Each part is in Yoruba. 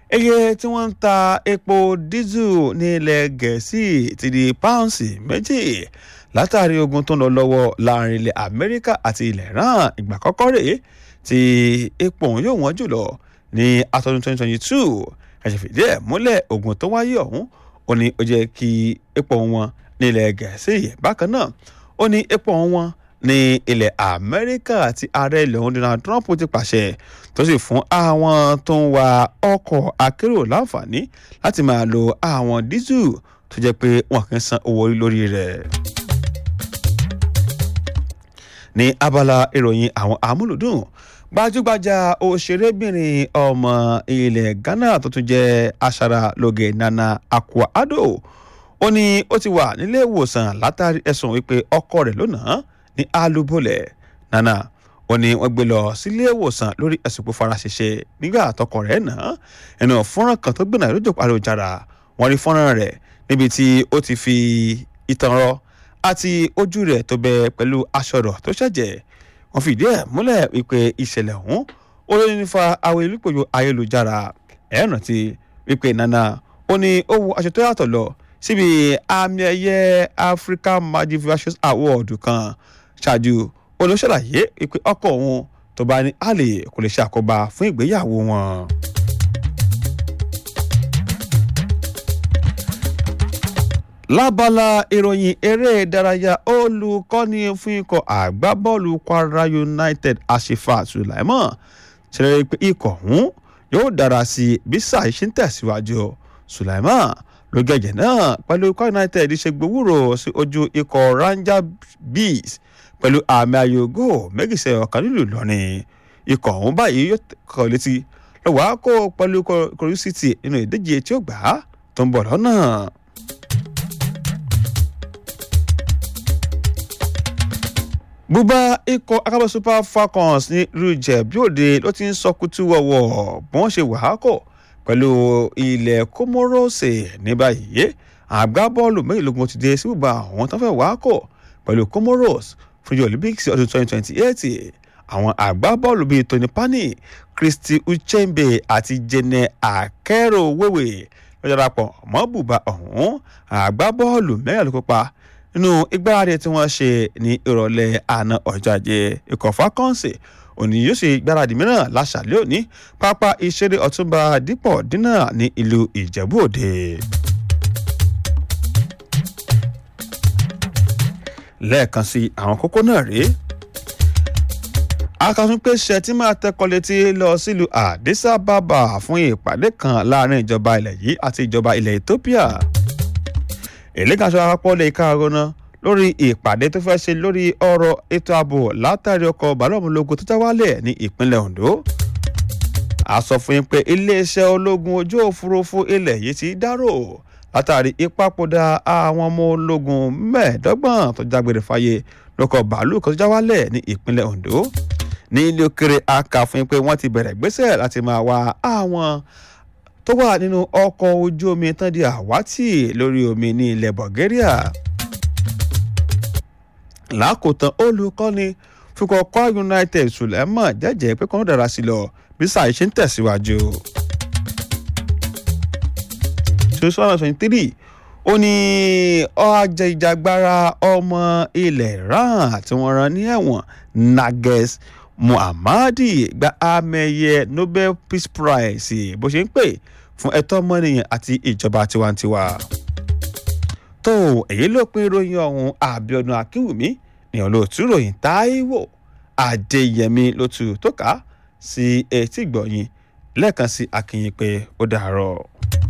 iye tí wọ́n ń ta epo dísù ní ilẹ̀ gẹ̀ẹ́sì ti di páùnsì méjì látàrí ogun tó ń lọ lọ́wọ́ láàrin ilẹ̀ amẹ́ríkà àti ilẹ̀ iran ìgbà kọ́kọ́ rèé tí epo ọ̀hún yóò wọ́n jùlọ ní àtọ́dún 2022 ẹ̀sẹ̀ fìdí ẹ̀ múlẹ̀ ogun tó wáyé ọ̀hún ó ní ó jẹ́ kí epo wọn ní ilẹ̀ gẹ̀ẹ́sì bákan náà ó ní epo wọn ní ilẹ̀ amẹ́ríkà àti ààrẹ ilẹ̀ ọ̀hún donald trump ti pàṣẹ tó sì fún àwọn tó ń wa ọkọ̀ akérò láǹfààní láti máa lo àwọn dísù tó jẹ́ pé wọn kì í san owó orí lórí rẹ̀. ní abala ìròyìn àwọn amúlùdùn gbajúgbajà òṣèrébìnrin ọmọ ilẹ̀ ghana tó tún jẹ́ aṣaralóge nana akua-addo ó ní ó ti wà nílé ìwòsàn látàrí ẹ̀sùn wípé ọkọ rẹ̀ lónàá ní alúbọ̀lẹ̀ nana ó ní wọ́n gbé lọ sílé ìwòsàn lórí ẹ̀sùn pé fara ṣẹṣẹ nígbà àtọkọ rẹ̀ náà ẹnu fọ́nrán kan tó gbìnà lójú àlòjára wọ́n rí fọ́nrán rẹ̀ níbi tí ó ti fi ìtàn rọ àti ojú rẹ̀ tó bẹ pẹ̀lú aṣọ rọ̀ tó ṣẹ̀jẹ̀ wọ́n fìdí ẹ̀ múlẹ̀ wípé ìṣẹ̀lẹ̀ ọ̀hún ó ló ní fa àwọn ìlúpọ̀jù ayélujára ẹ̀ rántí wípé nana ó ní ó wọ aṣọ tó yàtọ̀ lọ síbi àmì ẹ̀yẹ African Magic Visuals Award kan ṣáájú olóṣèlàyé wípé ọkọ òun tó bá ní àlè kò lè ṣàkóbá fún ìgbéyàwó wọn. lábala ìròyìn eré ìdárayá olùkọ́ni fún ikọ̀ àgbábọ́ọ̀lù Kwara United Ashifa Sulaiman ṣẹlẹ̀ pé ikọ̀ ọ̀hún yóò dára sí i bí sáà ṣe ń tẹ̀síwájú Sulaiman ló gẹ̀gẹ̀ náà pẹ̀lú Kwara United ṣe gbowórò sí ojú ikọ̀ Ranger Bees pẹ̀lú àmì ayò góò méjìṣẹ́ ọ̀kan nílùú Ìlọrin ikọ̀ ọ̀hún báyìí yóò kọ̀ létí lọ́wọ́ á kó pẹ̀lú Kogi City nínú ìdíje tí ó gbà á tó ń bọ̀ lọ́nà. bùbá ikọ̀ akábọ̀ Super Falcons ní rújẹ̀ bí òde ló ti ń sọ kútú wọ̀wọ̀ bí wọ́n ṣe wàhákọ̀ pẹ̀lú ilẹ̀ Comoros ní báyìí àgbábọ́ọ̀lù mẹ́rìnlélógún ti dé sí bùbá àwọn tó fẹ́ wàhákọ̀ pẹ̀lú Comoros fún ìjọ Olympics ọdún 2028 àwọn àgbábọ́ọ̀lù bíi Tony Pani Christy Uchembe àti Jene Akero Wewe lọ́jọ́ darapọ̀ mọ́ bùbá ọ̀hún àgbábọ́ọ̀lù mẹ́rin ló kópa nínú ìgbáradì tí wọ́n ṣe ní ìrọ̀lẹ́ àná ọjọ́ ajé ikọ̀ Falcons òní yóò ṣe ìgbáradì mìíràn láṣàlẹ̀ òní pápá ìṣeré ọ̀túnba dípọ̀ dínà ní ìlú Ìjẹ̀bú Òde. lẹ́ẹ̀kan sí àwọn kókó náà rèé akàtúnpé ṣẹtí máa tẹkọ létí lọ sílùú Addis Ababa fún ìpàdé kan láàrin ìjọba ilẹ̀ yìí àti ìjọba ilẹ̀ Ethiopia ìlẹ́gàṣọ àpapọ̀ lè ká arọ́nà lórí ìpàdé tó fẹ́ ṣe lórí ọ̀rọ̀ ètò ààbò látàrí ọkọ̀ bàlọ́ọ̀mùlógún tó já wálẹ̀ ní ìpínlẹ̀ Ondo a sọ fún yín pé iléeṣẹ́ ológun ojú òfurufú ilẹ̀ yìí ti dárò látàrí ìpapòdà àwọn ọmọ ológun mẹ́ẹ̀ẹ́dọ́gbọ̀n tó jágbére fáyé lọ́kọ̀ bàálù kan tó já wálẹ̀ ní ìpínlẹ̀ Ondo ní ilé òkèrè a kà fún yín pé wọ́n ti bẹ̀rẹ̀ gbésẹ̀ láti máa wá àwọn tó wà nínú ọkọ̀ ojú omi tán di àwátì lórí omi ní ilẹ̀ Bulgaria. lákòótán olùkọ́ni fúnkọ́ Kwara United Suleiman jẹ́jẹ́ pé kọ́ńdà dára sí lọ bí sáà ṣe ń tẹ̀síwájú. ṣoṣo twenty three ó ní ọjà ìjàgbara ọmọ ilẹ̀ Iran tí wọ́n rán ní ẹ̀wọ̀n Nages Muhammadi gba àmẹ̀yẹ Nobel Peace Prize bó ṣe ń pè fún ẹ̀tọ́ ọmọnìyàn àti ìjọba tiwantiwa. tó èyí ló pín ìròyìn ọ̀hún Àbíọ́dún Akínwùmí ní olóòtú ròyìn Táíwò Adéyẹmí ló tu tó ká sí etí gbọ̀yìn lẹ́ẹ̀kan sí akínyìn pé ó dàárọ̀.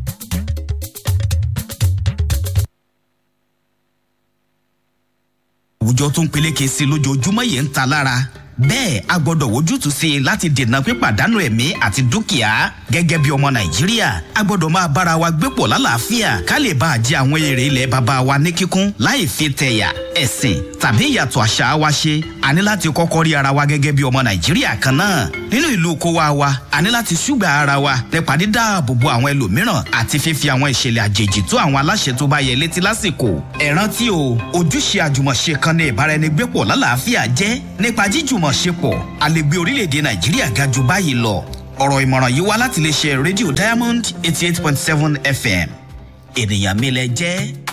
àwùjọ tó ń peléke sí i lójoojúmọ́ yìí ń ta lára bẹ́ẹ̀ a gbọ́dọ̀ wojútùú sí i láti dènà pípàdánù ẹ̀mí àti dúkìá gẹ́gẹ́ bí ọmọ nàìjíríà a gbọ́dọ̀ máa bára wa gbé pọ̀ lálàáfíà ká lè bá a jẹ àwọn èrè ilẹ̀ baba wa ní kíkún láì fi tẹ̀yà ẹ̀sìn tàbí ìyàtọ̀ àṣà wa ṣe a ní láti kọ́kọ́ rí ara wa gẹ́gẹ́ bí ọmọ nàìjíríà kan náà nínú ìlú kówá wa a ní láti ṣùgbà ara wa nípa dídáàbò bo àwọn ẹlòmíràn àti fífi àwọn ìṣẹ̀lẹ̀ àjèjì tó àwọn aláṣẹ tó bá yẹ létí lásìkò ẹ rántí o ojúṣe àjùmọ̀ṣe kan ní ìbáraẹnigbépọ̀ lálàáfíà jẹ́ nípa jíjùmọ̀ ṣepọ̀ a lè gbé orílẹ̀-èdè nàìjíríà ga jù báyìí lọ ọ̀rọ̀ ìmọ̀ràn yìí wá láti lè ṣe rédíò diamond eighty eight point seven fm ènìyàn mi lẹ jẹ́